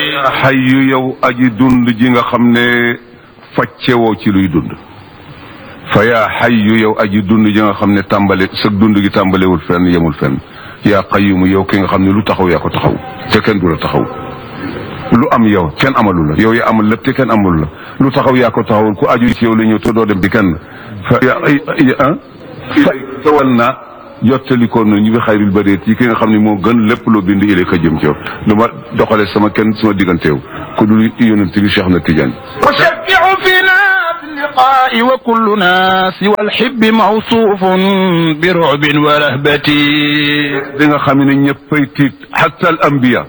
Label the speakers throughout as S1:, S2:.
S1: xayyu yow aji dund ji nga xam ne faccewoo ci luy dund fa yaa xayyu yow aji dund ji nga xam ne tàmbale sëg dund gi tàmbalewul fenn yemul fenn yaa qayyumu yow ki nga xam ne lu taxaw yaa ko taxaw te kenn du la taxaw lu am yow kenn amalu la yow yaa amal lépp te kenn amul la lu taxaw yaa ko taxawul ku aju ci yow la ñëw te doo dem ci kenn fa yaa ah fa tawal naa jottalikoon na ñu bi xayril bareet yi ki nga xam ne moo gën lépp loo bind ile ka jëm ci yow du ma doxale sama kenn sama digganteew ku dul yonent bi Cheikh na Tidiane
S2: وشفع فينا في اللقاء وكلنا سوى الحب موصوف برعب ورهبة
S1: di nga xam ne ñëppay tiit hatta al anbiya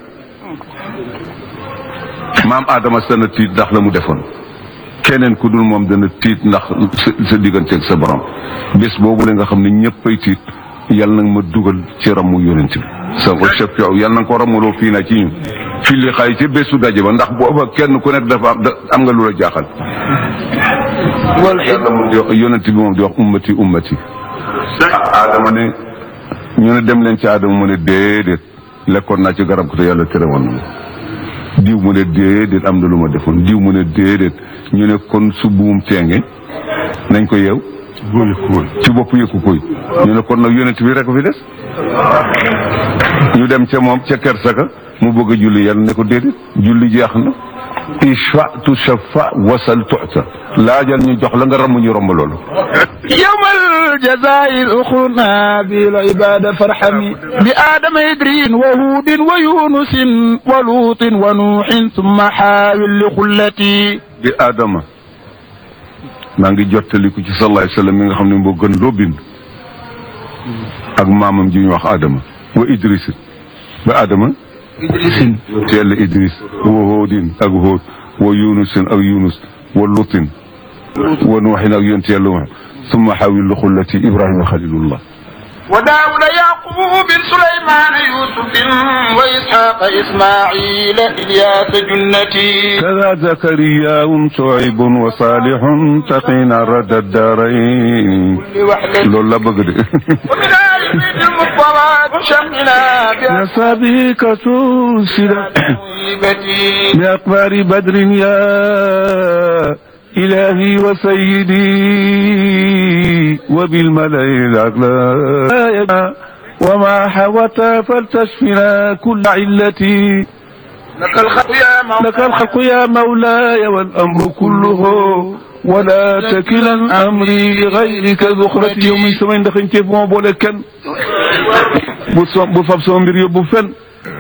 S1: maam Adama sana tiit ndax la mu defoon keneen ku dul moom dana tiit ndax sa sa digganteeg sa borom bés boobu la nga xam ne ñëppay tiit yàlla nag ma dugal ci ramu yonent bi sa ko chef yow yàlla na ko ramuloo fii na ci ñun fii li xay ci bésu daje ba ndax booba kenn ku nekk dafa am da- am nga lu la jaaxal yàlla moom di wax yonent bi moom di wax ummati ummati Adama ne ñu ne dem leen ci Adama mu ne déedéet lekkoon naa ci garab ko te yàlla tere woon na ma diw mu ne déedéet am na lu ma defoon diw mu ne déedéet ñu ne kon su buum teenge nañ ko yeew ci bopp yëkku koy ñu ne kon nag yonent bi rek fi des ñu dem ca moom ca kersaka mu bëgg a julli yàlla ne ko déedéet julli jeex na ishfa tu shafa wasal tuta laajal ñu jox la nga ramm ñu romb loolu
S2: يوم الجزاء الأخرى بالعبادة فارحمي بآدم إدرين وهود ويونس ولوط ونوح ثم حاول لخلتي
S1: di Adama maa ngi jottaliku ci sallallahu alayhi wa sallam mi nga xam ne moo gën loo bind ak maamam ji ñu wax Adama wa Idris ba Adama ci yàlla Idris wa Hoodin ak Hood wa Yunusin ak Yunus wa Lutin wa Nuuxin ak yonent yàlla wax summa xawil xullati Ibrahima xalilullah
S2: وداود يعقوب سليمان يوسف وإسحاق إسماعيل إلياس جنتي
S1: كذا زكريا شعيب وصالح تقينا رد الدارين
S2: لوحدة
S1: loolu la bëgg de
S2: ومن آل بيت المصطفى شمنا
S1: نسابيك سلسلة
S2: بهيبتي
S1: بأقمار بدر يا إلهي وسيدي وبالملأ الأعلى وما حوت فلتشفنا كل علتي
S2: لك الخلق يا مولاي
S1: لك الخلق يا مولاي والأمر كله ولا تكلا أمري لغيرك ذخرتي يوم سمين دخل كيف ما بقول كان بفاب سومبر يبو فن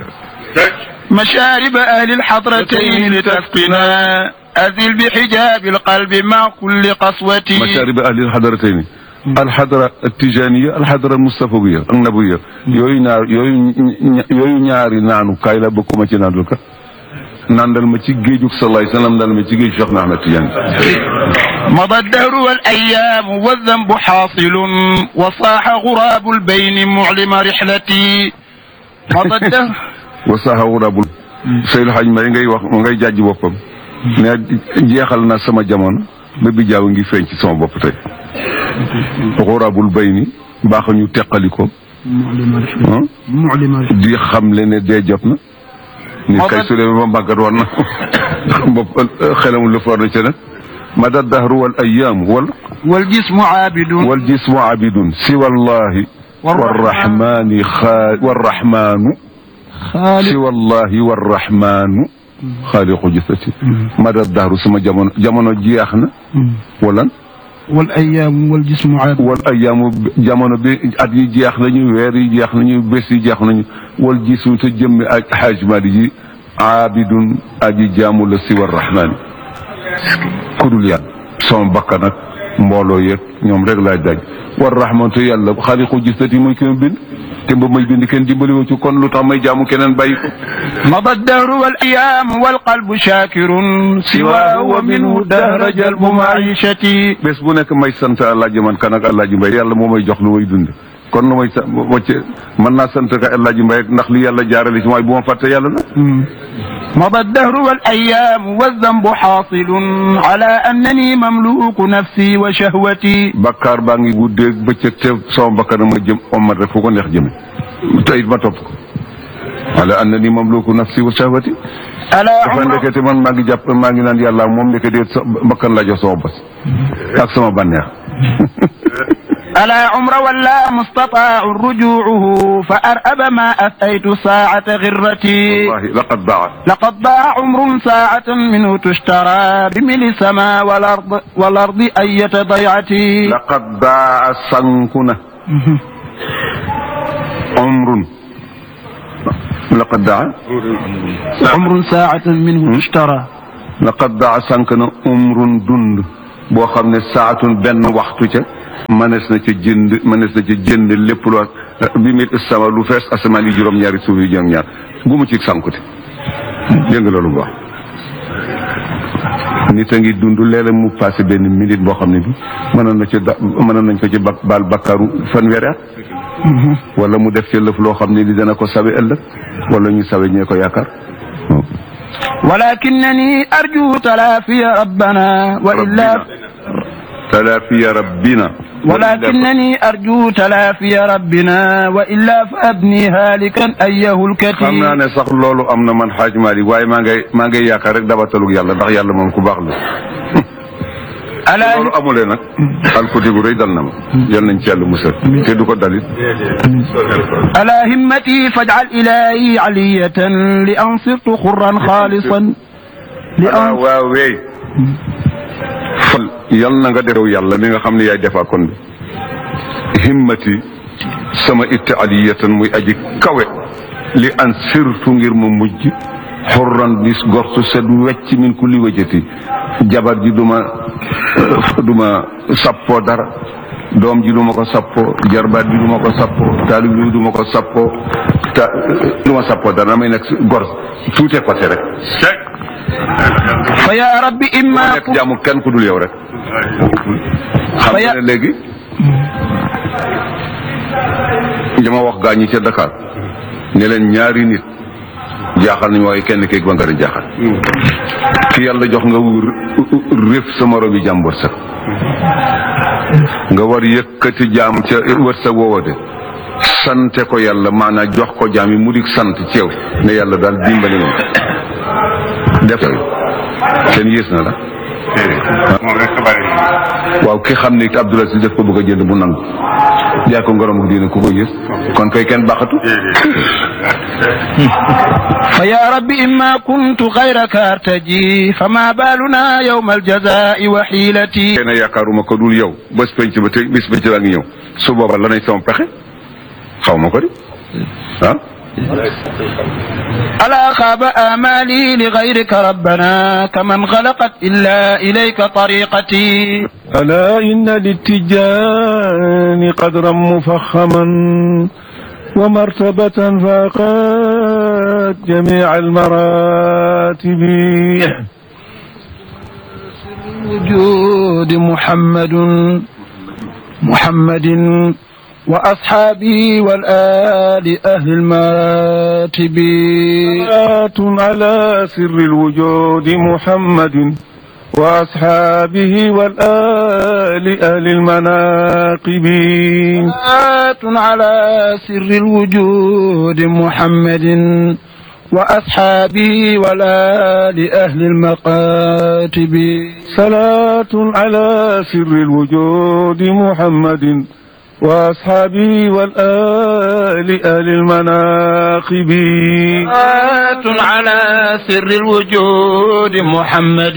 S2: مشارب أهل الحضرتين لتسقنا أذل بحجاب القلب مع كل قسوة
S1: مشارب أهل الحضرتين الحضرة التجانية الحضرة المصطفوية النبوية yooyu ñaar yooyu yooyu ñaari naanu kaay la bëgg ma ci naandul ka nandal ma ci géejug salaay salaam dal ma ci géej Cheikh na Ahmed Tidiane
S2: مضى الدهر والأيام والذنب حاصل وصاح غراب البين معلم رحلتي مضى الدهر
S1: wa saxa wurabul Seydou Hadj Mbaye ngay wax ngay jàjj boppam ne jeexal na sama jamono ba bi jaaw ngi feeñ ci sama bopp tey xurabul bay ni baax ñu teqali ko ah di xam le ne dee jot na nit kay su demee ba màggat war na bopp xelam lu for na ca nag mada dahru wal ayaamu wal
S2: والجسم عابد
S1: wal jismu abidun si wallahi warrahmani xaa warrahmanu si wallahi warrahmanu xaaliqu jisati mada dahru sama jamono jamono jeex na wala
S2: والأيام والجسم عابد
S1: wal ayaamu jamono bi at yi jeex nañu weer yi jeex nañu bés yi jeex nañu wal gisu te jëmmi ak xaaj mali ji aabidun aji jaamu la si war rahmaani kudul yàlla sama bakkan ak mbooloo yeeg ñoom rek laay daj war rahmaan te yàlla xaaliqu gisati muy ki ma bind te ba may bind kenn dimbali wu ci kon lu tax may jaamu keneen bàyyi ko
S2: مضى الدهر والأيام والقلب شاكر سواه ومنه دهر جلب معيشتي
S1: bés bu nekk may sant àllaaji man kan ak àllaaji mbay yàlla moo may jox lu may dund kon lu may sa wacce mën naa sant ka àllaaji mbay ndax li yàlla jaarale ci mooy bu ma fàtte yàlla na
S2: مضى الدهر والأيام والذنب حاصل على أنني مملوك نفسي وشهوتي
S1: bakkaar baa ngi guddeeg bëccëg te sama bakkan ma jëm ommat rek fu ko neex jëme te it ma topp ko ala annani mamluku nafsi wa shahwati
S2: ألا
S1: dafa
S2: عمر
S1: ndekete man maa ngi jàpp maa ngi naan yàlla moom ndekete sa bakkan laa jox sama bos ak sama bànneex
S2: ألا عمر ولا مستطاع رجوعه فأرأب ما أتيت ساعة غرتي
S1: wallahi laqad baa
S2: لقد ضاع عمر ساعة منه تشترى بملء السماء والأرض والأرض أية ضيعتي
S1: laqad baa sanku na umrun laqad daa
S2: عمر ساعة منه تشترى
S1: laqad daa sank na umrun dund boo xam ne saatun benn waxtu ca mënees na ca jënd mënees na ca jënd lépp lu bi mil sama lu fees asamaan yi juróom-ñaari suuf yi juróom-ñaar gu mu ci sankute dégg nga loolu bu baax nit a ngi dund léeg-léeg mu passé benn minute boo xam ne bi mënoon na ci da mënoon nañ ko ci bak baal bakkaaru fanweeri at wala mu def ci lëf loo xam ne ni dana ko sawe ëllëg wala ñu sawe ñee ko yaakaar
S2: ولكنني أرجو تلافي ربنا وإلا
S1: talaafiya rabbina
S2: ولكنني أرجو تلافي ربنا وإلا فأبني هالكا أيه
S1: xam naa
S2: الكثير
S1: ne sax loolu am na man xaaj Malick waaye maa ngay maa ngay yaakaar rek dabatalug yàlla ndax yàlla moom ku baax la
S2: ألا
S1: loolu amulee nag alkuti gu rëy dal na ma yal nañ ci yàlla musal te du ko dalit
S2: ألا همتي فاجعل إلهي علية لأن صرت خرا خالصا
S1: alaa
S2: لأن
S1: waaw weey fal yal na nga derew yàlla mi nga xam ne yaay defaa kon bi himmati sama itte aliyatan muy aji kawe li an sirtu ngir ma mujj xurran bis gortu set wecc min kulli wajati jabar ji duma duma sappoo dara doom ji duma ko sappoo jarbaat bi duma ko sappoo taalib bi duma ko sappoo ta duma sappoo dara damay nekk gor tuute côté rek
S2: فيا رب إما
S1: nekk jaamu kenn ku dul yow rek xam nga ne léegi li ma wax gaa ñi ca Dakar ne leen ñaari nit jaaxal nañu waaye kenn keeg ba nga a jaaxal ki yàlla jox nga réef sa morom yi jàmm wërsëg nga war yëkkati jaam ca wërsëg woowa de sante ko yàlla maanaam jox ko jaam yi mu di sant ci yow ne yàlla daal dimbali na ma def kenn yées na la
S3: moom rek bari
S1: waaw ki xam ne Abdoul Aziz def ko bëgg a jënd mu nangu jaay ko ngorom ak diine ku ko yées kon koy kenn baaxatu
S2: فيا رب إما كنت غيرك أرتجي فما بالنا يوم الجزاء وحيلتي
S1: kenn yaakaaruma ko dul yow bés penc ba tey bés penc baa ngi ñëw su booba lanay sama pexe xaw ma ko di ah
S2: ألا خاب آمالي لغيرك ربنا كمن غلقت إلا إليك طريقتي
S4: ألا إن للتجان قدرا مفخما ومرتبة فاقت جميع المراتب
S2: وجود محمد محمد وأصحابه والآل أهل المراتب
S4: صلاة على سر الوجود محمد وأصحابه والآل أهل المناقب
S2: صلاة على سر الوجود محمد وأصحابه والآل أهل المقاتب
S4: صلاة على سر الوجود محمد وأصحابه والآل أهل المناقب
S2: صلاة على سر الوجود محمد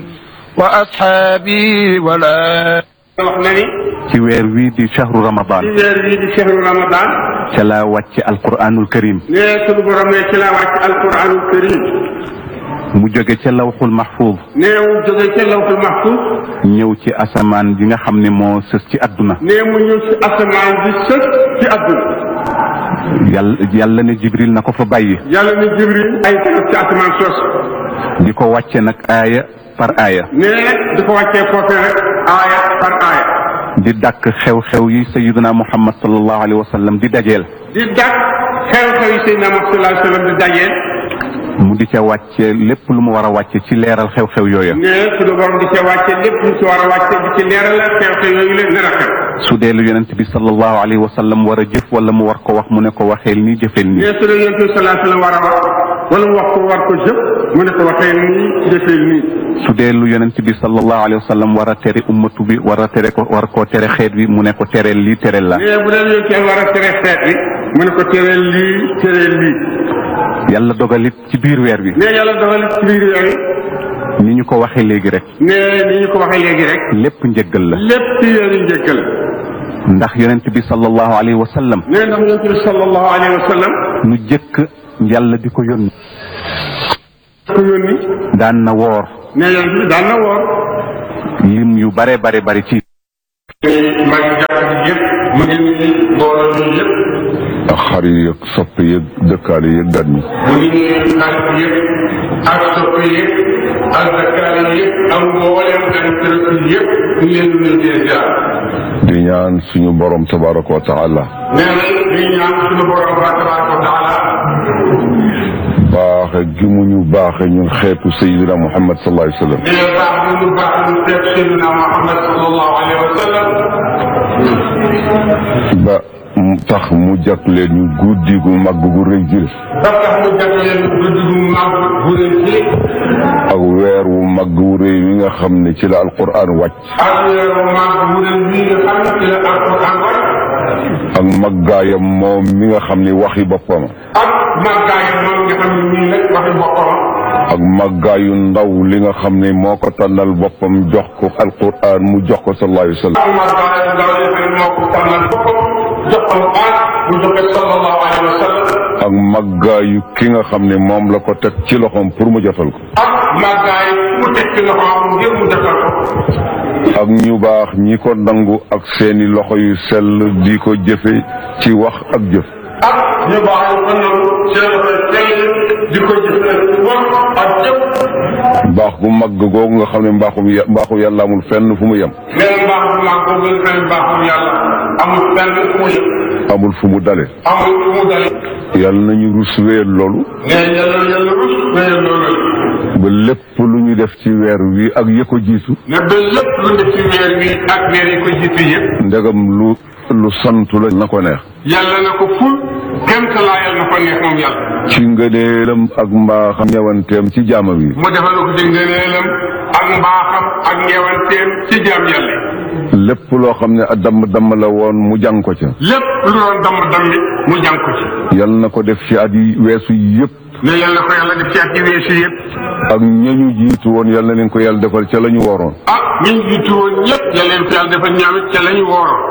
S2: وأصحابه والآل
S3: wax na ni
S5: ci weer wii di shahru ramadan
S3: ci weer bii di shahru ramadan
S5: ca la wàcc alquranul karim
S3: ne sunu borom ne ci la wàcc alquranul karim
S5: mu jóge ca lawxul mahfuz
S3: ne mu jóge ca lawxul mahfuz
S5: ñëw ci asamaan bi nga xam ne moo sës ci adduna
S3: ne mu ñëw ci asamaan bi sës ci adduna
S5: yàlla yàlla ne jibril na ko fa bàyyi
S3: yàlla ne jibril ay tanam ci asamaan sos
S5: di ko wàcce nag aaya par aaya
S3: ne di ko wàccee foofee rek aaya par aaya
S5: di dàkk xew-xew yi sayiduna muhammad sallallahu alayhi wa sallam di dajeel
S3: di dak xew-xew yi Seydina Muhammad sallallahu alayhi wa sallam di dajeel
S5: mu di ca wàcce lépp lu mu war a wàcce ci leeral xew-xew yooya
S3: ne suñu borom di ca wàcce lépp lu ci war a wàcce di ci leeral la xew-xew yooyu leen gën a xew
S5: su dee lu yonent bi sallallahu alayhi wa sallam war a jëf wala mu war ko wax mu ne ko waxeel nii jëfeel
S3: ne
S5: nii
S3: su dee yonent bi sallallahu alayhi wa sallam war a wax wala mu wax ko war ko jëf mu ne ko waxee nii defee nii
S5: su dee lu yonent bi sallallahu alayhi wa sallam war a tere ummatu bi war a tere ko war koo tere xeet bi mu ne ko tereel lii tereel la
S3: ne bu dee yonent bi war a tere xeet bi mu ne ko tereel lii tereel lii
S5: yàlla dogalit ci biir weer bi
S3: ne yàlla dogal ci biir yooyu
S5: ni ñu ko waxee léegi rek
S3: ne ni ñu ko waxee léegi rek
S5: lépp njëggal la
S3: lépp yéen njëkkal
S5: ndax yonent bi sallallahu alayhi wa sallam
S3: ne ndax yonent bi sallallahu alayhi wa sallam
S5: lu jëkk yàlla di ko yónni
S3: ko yónni
S5: daan na woor
S3: ne yonent bi daan na woor
S5: lim yu bare bare bari ci
S3: mag jàpp ji yëpp mu ngi nii mbooloo mi yëpp
S1: ak xar yi ak soppe yeeg dëkkaale yeeg gan ñi
S3: mu ngi nii xarit yëpp ak soppe yëpp ak dakkaale yëpp ak mbooleem ak tërëf yëpp ñu leen di leen di jaar
S1: di ñaan suñu borom tabaraka wa taala
S3: nee na di ñaan suñu borom ba tabaraka wa taala
S1: baaxe gi mu ñu baaxe ñun xeetu sayidina muhammad sallallahu alayhi wa sallam
S3: nee na baax bi mu baax ñu seet Seydina Muhammad sallallahu alayhi wa sallam
S1: ba mu tax mu jàpp leen ñu guddi gu mag gu rëy ji
S3: ba tax mu jàpp leen guddi gu mag bu leen ci
S1: ak weer wu mag wu rëy wi nga xam ne ci la alquran wàcc
S3: ak weeru mag bu leen bii nga xam ne ci la alquran wàcc
S1: ak maggaayam moom mi nga xam ne waxi boppam
S3: ak màggaayam moom nga xam ne nii nag waxi boppam
S1: ak maggaayu ndaw li nga xam ne moo ko tànnal boppam jox ko alquran mu jox ko sallallahu alayhi wa sallam
S3: ak màggaayam ndaw li xam ne moo ko tànnal boppam jox ko baat mu jox ko sallallahu alayhi wa sallam
S1: ak maggaayu ki nga xam ne moom la ko teg ci loxoom pour mu jotal ko
S3: ak màggaay mu teg ci loxoom ngir mu defal ko
S1: ak ñu baax ñi ko nangu ak seeni loxo yu sell di ko jëfe ci wax ak jëf
S3: ak ñu baax yu ko nangu seen loxo sell di ko jëfee ci wax ak jëf
S1: mbaax gu mag googu nga xam ne mbaaxum ya- mbaaxu yàlla amul fenn fu mu yem
S3: nee na mbaax bu mag boobu nga xam ne mbaaxum yàlla amul fenn fu mu yem
S1: amul fu mu dale
S3: amul fu mu dale
S1: yàlla nañu rus wéyal loolu
S3: nee yàlla yàlla rus wéyal loolu
S1: ba lépp lu ñu def ci weer wi ak ya ko jiitu
S3: ne ba lépp lu def ci weer wi ak weer yi ko jiitu yëpp
S1: ndegam lu lu santu la na ko neex
S3: yàlla na ko ful kenn ka laayal na ko neex moom yàlla
S1: ci ngëneelam ak mbaaxam ñewanteem ci jaamam yi
S3: mu defal ko ci ngëneelam ak mbaaxam ak ngeewanteem ci jaam yàlla yi
S1: lépp loo xam ne a damm damm la woon mu jàng ko ca
S3: lépp lu doon damm dammi mu jàng ko ci
S1: yal na ko def ci at yi weesu yëpp
S3: ne yàlla na ko yàlla def ci at yi weesu yëpp
S1: ak ñañu jiitu woon yal na leen ko yàlla defal ca la ñu waroon
S3: ah ñi ñu jiitu woon ñëpp yàlla leen ko yàlla defal ñaamit ca la ñu wooroon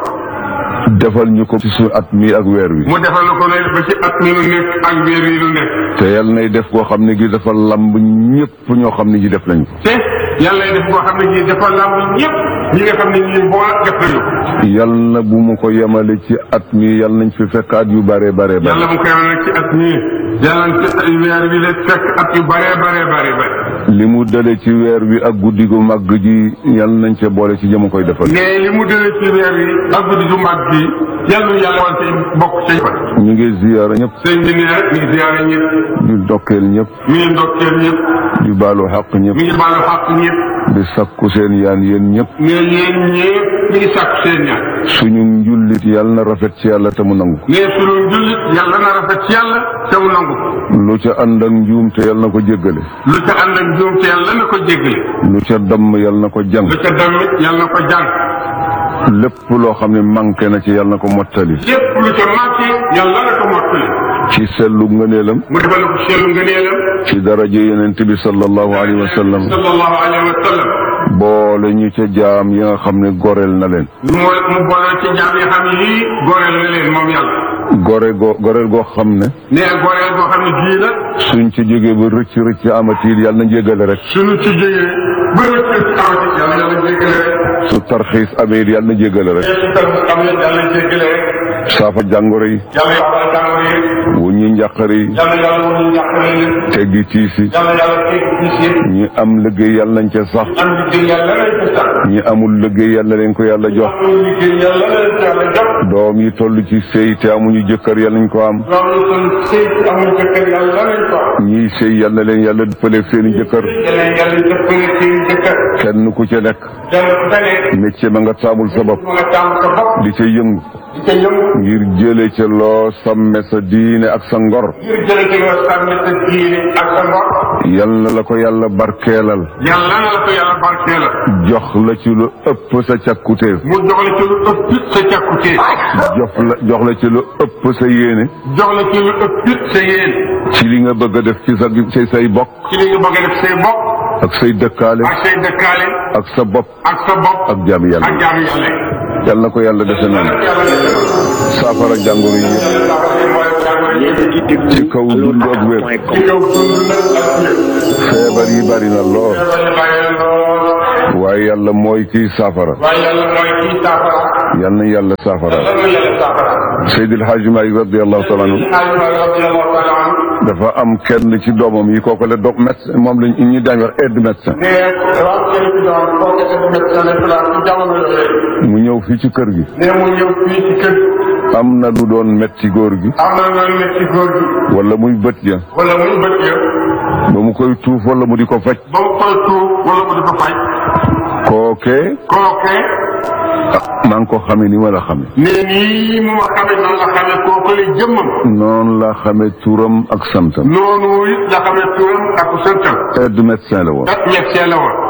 S1: defal ñu ko ci suñu at mi ak weer wi
S3: mu defal na ko ne ba ci at mi nu nekk ak weer yi nu nekk
S1: te yal nay def koo xam ne gi dafa lamb ñëpp ñoo xam ne ji def nañ ko
S3: te yàlla lay def boo xam ne ñii dafa lamb ñëpp ñi nga xam ne ñii boo def nañu ko
S1: yal na bu mu ko yemale ci at mi yal nañ fi fekk at yu bare bare bare
S3: yàlla mu koy wane nag ci at mii yàlla na ci weer bi la fekk at yu bare bare bare bare
S1: li mu dale ci weer wi ak guddi gu màgg ji yal nañ ca boole ci jëm koy defal
S3: mais li mu dële ci weer yi ak guddi du mag bi yàlla nu yàlla wan ci bokk ci fa
S1: ñu ngi ziyaara ñëpp
S3: sëñ bi nee mi ngi ziyaare ñëpp
S1: di dokkeel ñëpp
S3: mi ngi ndokkeel ñëpp
S1: di baalu xaq ñëpp
S3: mi ngi baalu xàq ñëpp
S1: di sakku seen yaan yéen ñëpp
S3: mais yéen ñëpp mi ngi sàkku seen ñaan
S1: suñu njullit yal na rafet ci yàlla te mu nangu ko
S3: mais sunu jullit yàlla na rafet ci yàlla te mu nangu ko
S1: lu ca ànd ak njuum te yal na ko jéggale
S3: lu ca ànd ak juum te yàlla na ko jéggale
S1: lu ca damm yal na ko jàng
S3: lu ca damit yàlla na ko jàng
S1: lépp loo xam ne manqué na ci yal na ko mottali
S3: lépp lu ca manqué yàlla na ko mottali
S1: ci sellu ngëneelam
S3: mu defal ko seelu ngëneelam
S1: ci daraja yonent bi sallallahu alayhi wa sallam
S3: sallallahu alayhi wa sallam
S1: boole ñu ca jaam yi nga xam ne goreel na leen
S3: mu mu boole ci jaam yi xam ne yii goreel na leen moom yàlla
S1: gore go goreel goo xam ne
S3: nee goreel boo xam ne gii la
S1: suñ ci jógee ba rëcc rëcc amatiil yal na jéggale rek
S3: suñu ci jógee ba rëcc amati yàlla yàlla jéggale rek
S1: su tarxiis amee yal na jéggale rek
S3: te si tam am na yàlla jéggale rek
S1: saafa jàngoro yi
S3: yàlla yàlla jàngoro yi
S1: wu ñi njàqare yi
S3: yàlla yàlla woon ñu njàqare yi
S1: teggi tiis yi
S3: yàlla yàlla teg gis yëpp
S1: ñi am liggéey yàlla nañ ca sax
S3: am liggéey yàlla lañ ko sax
S1: ñi amul liggéey yàlla leen ko yàlla jox
S3: am liggéey yàlla lañ ko yàlla jox
S1: doom yi toll ci sëy te amuñu jëkkër yàlla nañ ko am
S3: doom yi kon sëy amul jëkkër yàlla lañ ko am
S1: ñiy sëy yàlla leen yàlla dëppaleeg seeni jëkkër
S3: yàlla yàlla jëppale seen jëkkër
S1: kenn ku ca nekk
S3: kenn ku ca nekk
S1: métier ma nga taamul sa bopp
S3: mu nga tàmm sa bopp
S1: di ca yëngu
S3: di ca yëngu
S1: ngir jële ca loo sàmme sa diine ak sa ngor
S3: ngir jële ci loo sàmmi sa diine ak sa ngor
S1: yal na la ko yàlla barkeelal
S3: yàlla na la ko yàlla barkee la
S1: jox la ci lu ëpp sa càkkutéef
S3: mu jox la ci lu ëpp sa càkkutee
S1: jox la jox la ci lu ëpp sa yéene
S3: jox la ci lu ëpp sa yéen
S1: ci li nga bëgg a def ci sa ci say bokk
S3: ci li nga bëgg a def say bopp
S1: ak say dëkkaale
S3: ak say dëkkaale
S1: ak sa bopp
S3: ak sa bopp
S1: ak jaami yàlla
S3: ak jaamu yàlla yi.
S1: yal na ko yàlla defe noonu
S3: yàlla def na ko.
S1: saafara jàngoro yi yëpp ci kaw dund ak wér
S3: ci kaw dund nag ak wér.
S1: feebar yi bari na lool
S3: feebar yi bàyyi na lool.
S1: waaye yàlla mooy kiy saafara
S3: waaye yàlla mooy kii saafara.
S1: yal na yàlla saafara
S3: lan la yàlla saafara.
S1: Seydil Hadji Malick radiyallahu taala anhu
S3: Aliou radiyallahu taala anhu.
S1: dafa am kenn ci doomam yi kooku la do médecin moom lañ ñu daañu wax aide médecin
S3: ne dafa am kenn ci doon kooku dafa médecin lañ place ci jamono yooyu.
S1: mu ñëw fii ci kër gi
S3: ne mu ñëw fii ci kër
S1: am na lu doon metti góor gi
S3: am na loolu nekk ci góor gi.
S1: wala muy bët ja
S3: wala muy bët ya.
S1: ba mu koy tuuf wala mu di ko faj
S3: ba mu koy tuub wala mu di ko faj.
S1: kookee
S3: kooke.
S1: maa ngi ko xamee ni ma la xamee
S3: ne nii mu ma xamee noonu la xamee kooku la jëmmam.
S1: noonu la xamee turam ak santam
S3: noonu it la xamee turam ak santam.
S1: aide médecin la woon
S3: ak médecin la woon.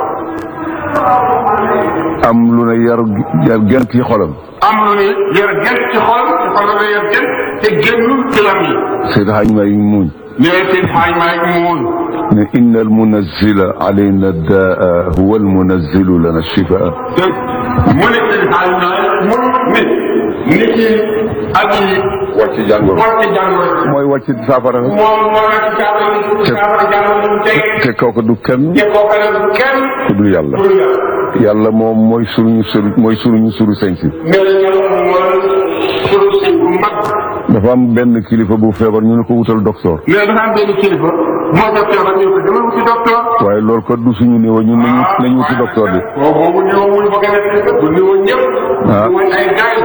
S1: am lu ne yar yar genn ci xolam
S3: am lu ne yar gën ci xol ci xol la yar gën te génnul ci lam yi.
S1: Seydi Hadji Malick muñ
S3: nee seen xaaj maa ngi mu woon.
S1: ne inna al munazila alayna daa huwa al munazilu lana shifaa
S3: te mu ne seen xaaj maa mu ne nit ki ak yi
S1: wàcc jàngoro
S3: wàcc jàngoro ji.
S1: mooy wàcc saafara
S3: moom moo nekk saafara ni saafara jàngoro ni mu tege.
S1: te kooku du kenn
S3: te kooku nag kenn
S1: ku dul yàlla
S3: pour yàlla.
S1: yàlla moom mooy suruñu suru mooy suruñu suru sañ si
S3: mais la yàlla moom mooy sunu sëñ bu mag.
S1: dafa am benn kilifa bu feebar ñu ne ko wutal docteur
S3: mais dafa am benn kilifa moo ko feebar ñu ko demal wuti docteur.
S1: waaye loolu ko du suñu niveau ñun nañu nañu wuti docteur bi
S3: waaw boobu niveau mu bëgg a def bu niveau ñëpp.
S1: Ah.
S3: ñu woon ay gars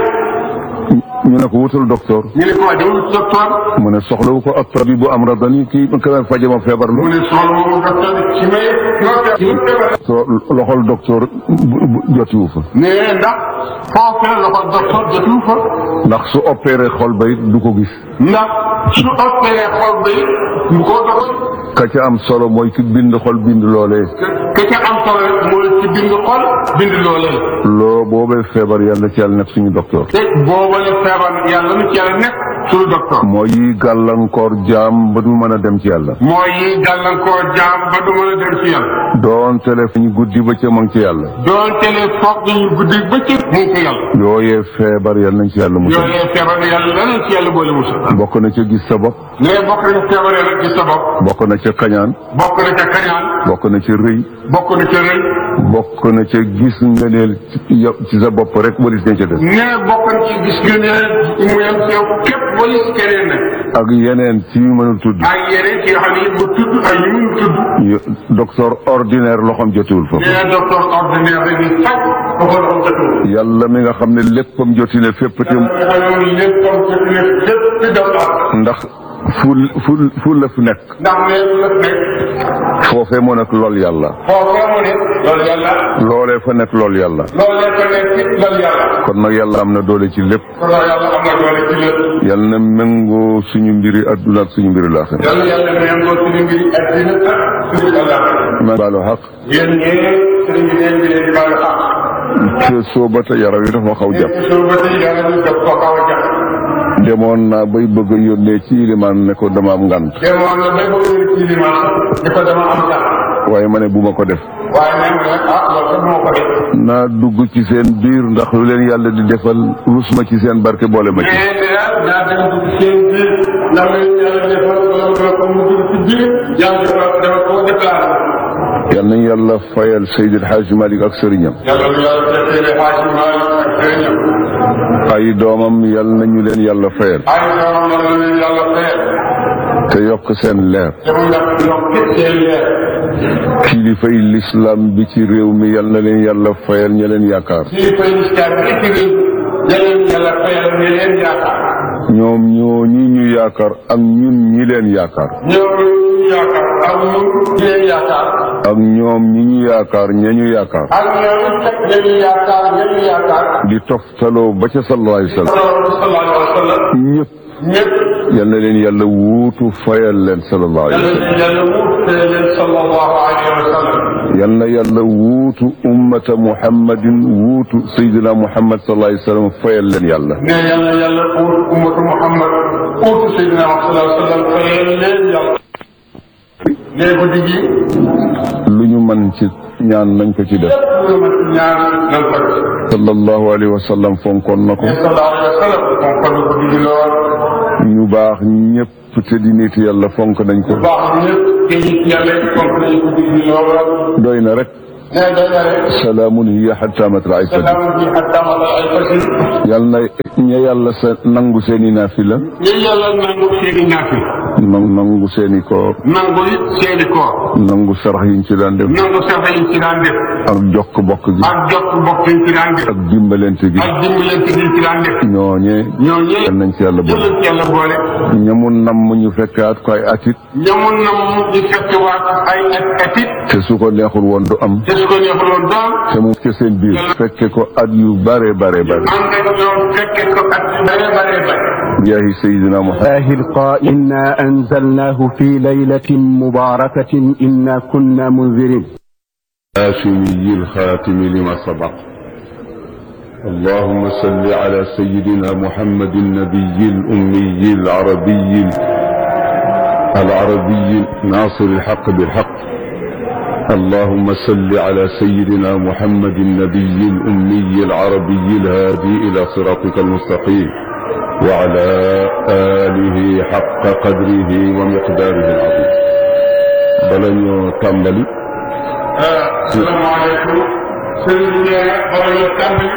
S1: ñu ne ko wutal docteur
S3: ñu ne ko waa demal wuti docteur.
S1: mu ne soxlawu ko ak tabi bu am radani kii ka faje ma feebar
S3: mu
S1: la
S3: ne soxla moomu docteur bi ci may docteur ci may feebar.
S1: soo loxol docteur bu- bu- jotiwu fa
S3: mais ndax foofee la ko docteur jotul fa.
S1: ndax su opéré xol ba it du ko gis
S3: ndax su opéré xol ba it mu ko doxal.
S1: ka ca am solo mooy ki bind xol bind loolee
S3: ke ca am solo rek mooy ci bind xol bind loolee.
S1: loo boobee feebar yàlla ci yàlla nekk suñu docteur
S3: te booba la feebar yàlla nu ci yàlla nekk suñu docteur.
S1: mooy yi gàllankoor jaam ba du mën a dem ci yàlla
S3: mooy yi gàllankoor jaam ba du mën a dem ci yàlla.
S1: doon téléphone guddi ba ca mang ci yàlla
S3: doonte ne foog ñu guddi bëccëg mu ngi ko yàlla.
S1: yooyee feebar yàlla nañ ci yàlla musal
S3: yooyu feebar yàlla leneen ci yàlla boole musul.
S1: bokk na ca gis sa bopp
S3: mais bokk na ca feebaree rek ci sa bopp.
S1: bokk na ca kañaan
S3: bokk na ca kañaan.
S1: bokk na ca rëy
S3: bokk na ca rëy.
S1: bokk na ca gis ngëneel ci yow- ci sa bopp rek waris nga ca des
S3: mais bokk na ci gis nga ne mu yem ci yow képp wala si keneen nag.
S1: ak yeneen ci yu mënul tudd
S3: ak yeneen ci yoo xam ne yi mu tudd ak yi mu tudd.
S1: yu- docteur ordinaire loxoom jotiwul foofu
S3: mais docteur ordinaire rek di faj ba ko doon jotul.
S1: yàlla mi nga xam ne léppam joti ne fépp te
S3: nga xam ne lépp comme que ne lépp ci docteur.
S1: ndax fu fu fu la fi nekk
S3: ndax ne la nekk
S1: foofee moo nekk lool yàlla
S3: foofee mu ne loolu yàlla
S1: loolee fa nekk lool yàlla
S3: loolee ko nekk ci loolu yàlla
S1: kon nag yàlla am na doole ci lépp
S3: kon loolu yàlla am na doole ci lépp
S1: yàlla na méngoo suñu mbiri adduna ak suñu mbiri laaxira
S3: yàlla yàlla méngoo suñu mbiri addina ak suñu àllaaxira
S1: ma baalu xaq
S3: yéen ñee sëriñ bi leen bi leen di baalu xaq
S1: te sooba te yaram yi dafa xaw jàpp
S3: yéen soo ba tey yàlla ñu def ko xaw a jàpp
S1: demoon naa bay bëgg a yónnee ci ilimaan ne ko dama am ngant
S3: demoon na bay bëgg a ci limaan di ko dama am sax
S1: waaye ma ne bu ma ko def
S3: waaye nee na nag ah loolu sax moo ko def
S1: naa dugg ci seen biir ndax lu leen yàlla di defal rus ma ci seen barke boole ma ci
S3: mais daal daa dem dugg seen biir ndax leen yàlla defal loolu ko mu dugg ci biir yàlla defal dafa ko déclaré
S1: yal nañ yàlla fayal Seydil Hadj Malick ak sëriñam
S3: yàlla na yàlla fekkee xaaj Maalik ak sëriñam
S1: ay doomam yal nañu leen yàlla fayal
S3: ay doomam yàlla na leen yàlla fayal
S1: te yokk seen leer
S3: te mu yàq yokk seen leer
S1: kilifay lislaam bi ci réew mi yal na leen yàlla fayal ña leen yaakaar
S3: lii fay lislaam bi ci réew yàlla na yàlla fayal ne leen yaakaar
S1: ñoom ñoo ñi ñu yaakaar ak ñun ñi leen yaakaar
S3: ñoom ñu yaakaar ak ñun ñu leen yaakaar
S1: ak ñoom ñi ñu yaakaar ña ñu yaakaar
S3: ak ñoom teg nañu yaakaar ñañu yaakaar
S1: di toftaloo ba ca sallallahu alayhi wa sallam
S3: sallallahu alayhi wa sallam
S1: ñëpp
S3: ñëpp
S1: yal na leen yàlla wuutu fayal leen sallallahu alayhi wa
S3: yàlla
S1: sallam
S3: na yàlla wuutee leen sallallahu alayhi wa sallam
S1: yal na yàlla wuutu ummata muhammadin wuutu sayyidina muhammad sallallahu alayhi wa sallam fayal leen yàlla
S3: ne yàlla yàlla uut ummatu Muhammad uutu Seydina Muhammad sallallahu alayhi wa sallam fayal leen yàlla ne guddi gi
S1: lu ñu mën ci ñaan nañ ko ci def
S3: lépp lu ma ci ñaan nan ko def
S1: sallallahu alayhi wa sallam fonkoon na ko
S3: ne sallallahu alayhi wa sallam moom kon guddi gi lool
S1: ñu baax ñëpp te di nit yàlla fonk nañ ko
S3: baax ñëpp te it yàlla fonk nañu guddi gi lool
S1: doy na rek
S3: ne doy na rek
S1: salaamun hiya hatta matla'il fajr
S3: salaam bi hatta matla'il ay fajr
S1: yal na ña yàlla sa nangu seeni naafila
S3: ñu yàlla nangu seeni naafi
S1: nan- nangu seeni koor
S3: nangu it seeni koor
S1: nangu sarax yiñ ci daan def
S3: nangu safa yi ci daan def
S1: ak jokk bokk gi
S3: ak jokk mbokk yi ci daan def
S1: ak dimbalante gi
S3: ak dimbalante yi ci daan def
S1: ñooñee
S3: ñoo ñëpp
S1: yal nañ ci yàlla boole
S3: yëpp yàlla boole
S1: ñamu namm ñu fekkaat ko ay atit
S3: ñamoon na mu ñu fekkewaat ay at atit
S1: te su ko neexul woon du am
S3: te su ko neexuloon doom
S1: te mu ci seen biir fekke ko at yu bare bare bare
S3: ànd ak ñoom fekke ko at yu bare bare bare
S1: jaahi sayidina muhammad
S5: الله القائل إنا أنزلناه في ليلة مباركة إنا كنا منذرين
S1: الهاشمي الخاتم لما سبق اللهم صل على سيدنا محمد النبي الأمي العربي العربي ناصر الحق بالحق اللهم صل على سيدنا محمد النبي الأمي العربي الهادي إلى صراطك المستقيم وعلى آله حق قدره ومقداره العظيم بلن تنبلي
S3: asalaamaaleykum sëriñ bi nee na bala ñu tàmbali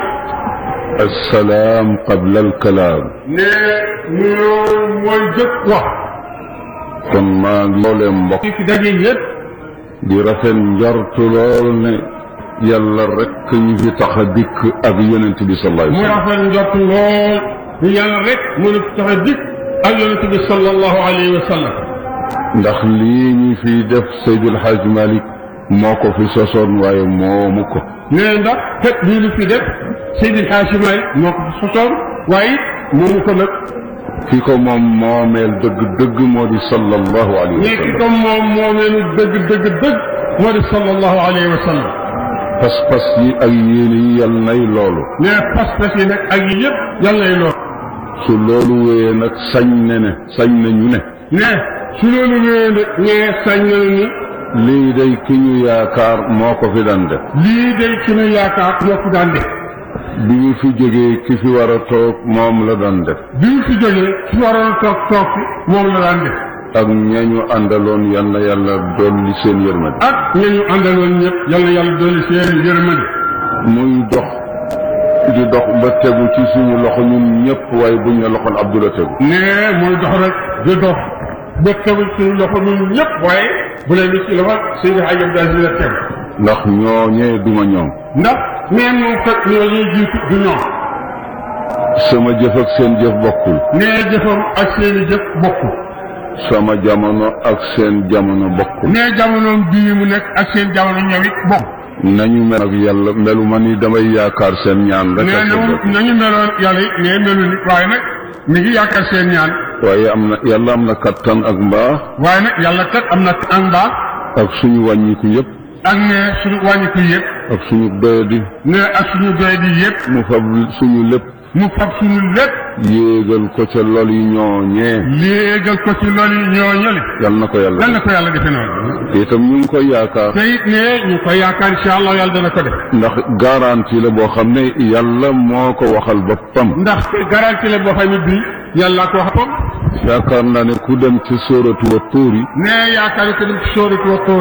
S1: السلام قبل الكلام
S3: ne nuyoo mooy jëkk wax
S1: kon maa ngi loolee mbokk
S3: ci fi daje yëpp
S1: di rafet njort lool ne yàlla rek ñu fi tax a dikk ak yonent bi sallallahu
S3: mu
S1: alayhi wa sallam
S3: rafet njort lool ni yàlla rek mën a tax a dikk ak yonente bi sallallahu alayhi wa sallam
S1: ndax lii ñu fi def Seydil Hadj Malick moo ko fi sosoon waaye moomu ko
S3: nee ndax fekk lii lu fi def Seydi Hadji Malick moo ko fi sosoon waaye it moomu ko nag
S1: ki ko moom moomeel dëgg dëgg moo di sallallahu alayhi wa
S3: mais ki
S1: sallam
S3: comme moom moo meenu dëgg dëgg dëgg moo di sallallahu alayhi wa sallam
S1: pas-pas yi ak yéene yi yàlla nay loolu
S3: mais pas-pas yi nag ak yi yëpp yàlla lay lool
S1: su loolu wéyee nag sañ ne ne sañ nañu ne
S3: ne su loolu wéyee nag ñee sañ nañu ni
S1: lii day ki ñu yaakaar moo ko fi daan def
S3: lii day suñu yaakaar moo fi daan def
S1: bi ñu fi jógee ki fi war a toog moom la daan def
S3: bi ñu fi jógee su waroon toog toog fi moom la daan def
S1: ak ñañu àndaloon yal na yàlla dolli seen yërmande
S3: ak ña ñu àndaloon ñëpp yàlla yàlla dolli seen yërmande
S1: muy dox di dox ba tegu ci suñu loxo ñun ñëpp waaye buñ ne loxoon Abdula tegu
S3: ne mooy dox rek di dox ba tegu suñu loxo ñun ñëpp waaye bu leen ni ci loxo Seydi Hadji Abdou Aziz la tegu
S1: ndax ñooñee duma ñoom
S3: ndax nee moom fekk ñoo ñuy jiitu du ñoom
S1: sama jëf ak seen jëf bokkul
S3: nee jëfam ak seeni jëf bokkul
S1: sama jamono ak seen jamono bokkul
S3: nee jamonoom bii mu nekk ak seen jamono ñëwit bokk
S1: nañu mel ak yàlla melu ma ni damay yaakaar seen ñaan rek
S3: nee
S1: ak seen
S3: na
S1: bopp.
S3: nañu meloon yàlla it nee melu nit waaye nag mi ngi yaakaar seen ñaan
S1: waaye am na yàlla am na kattan ak mbaax
S3: waaye nag yàlla kat am na ak mbaax
S1: ak suñu wàññiku yëpp
S3: ak ne suñu wàññiku yëpp
S1: ak suñu doyadi
S3: ne ak suñu doy di yëpp
S1: mu fab suñu lépp
S3: mu fab suñu lépp
S1: yéegal ko ca lol yi ñooñee
S3: léegal ko ci loolu ñoo ñëli
S1: yal na ko yàlla
S3: lan la ko yàlla defe noonu
S1: te itam ñu ngi koy yaakaar
S3: te it ne ñu koy yaakaar incha allah yàlla dana ko def
S1: ndax garantie la boo xam ne yàlla moo ko waxal boppam
S3: ndax garantie la boo xam ne bii yàlla ko wax boppam
S1: yaakaar naa ne ku dem ci sóoratu wa tuuri
S3: ne yaakaar ko dem ci sóoratu wa tóori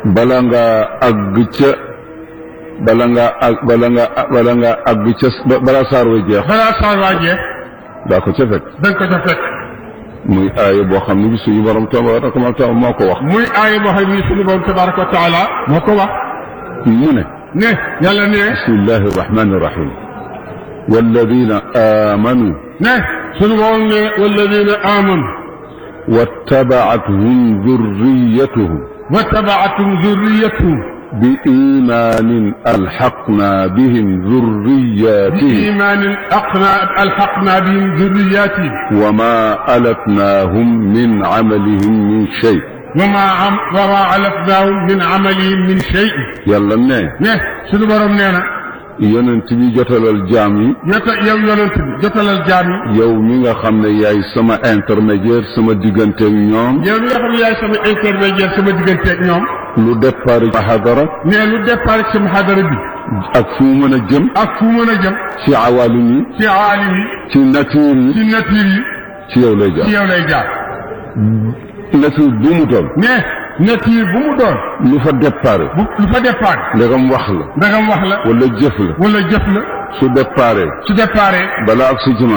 S1: bala nga àgg ca bala nga àgg bala nga bala nga àgg ca bala saar wa jeex
S3: balaa saar waa jeex
S1: daa ko ca fekk
S3: da nga ko ca fekk
S1: muy aaya boo xam ne bi suñu borom tabaraka wa taala moo ko wax
S3: muy aaya boo xam ne suñu borom tabaraka wa taala moo ko wax
S1: mu ne
S3: ne yàlla ne
S1: bismillahi rahmani rahim walladina amanu
S3: ne suñu borom ne walladina amanu
S1: واتبعتهم ذريتهم
S3: واتبعتهم ذريتهم
S1: بإيمان ألحقنا بهم ذرياتهم
S3: بإيمان أقنا ألحقنا بهم ذرياتهم
S1: وما ألتناهم من عملهم من شيء
S3: وما عم وما علفناهم من عملهم من شيء
S1: yàlla ne
S3: ne suñu borom nee na
S1: yonent bi jotalal jaam yi
S3: jota yow yonent bi jotalal jaam yi
S1: yow mi nga xam ne yaay sama intermédiaire sama diggante ak ñoom
S3: yow mi nga xam ne yaay sama intermédiaire sama diggante ak ñoom
S1: lu départ ci hadara
S3: ne lu départ ci sama xadara bi
S1: ak fu mu mën a jëm
S3: ak fu mën a jëm
S1: ci awalim yi
S3: ci aalim yi
S1: ci nature yi
S3: ci nature yi
S1: ci yow lay
S3: ci
S1: jaar
S3: yow lay jaar
S1: nature bu mu toll
S3: ne nature bu mu doon
S1: lu fa départ
S3: bu lu fa départ
S1: ndegam wax la
S3: ndagam wax la
S1: wala jëf la
S3: wala jëf la
S1: su départ
S3: su départ
S1: balaa ak si ci man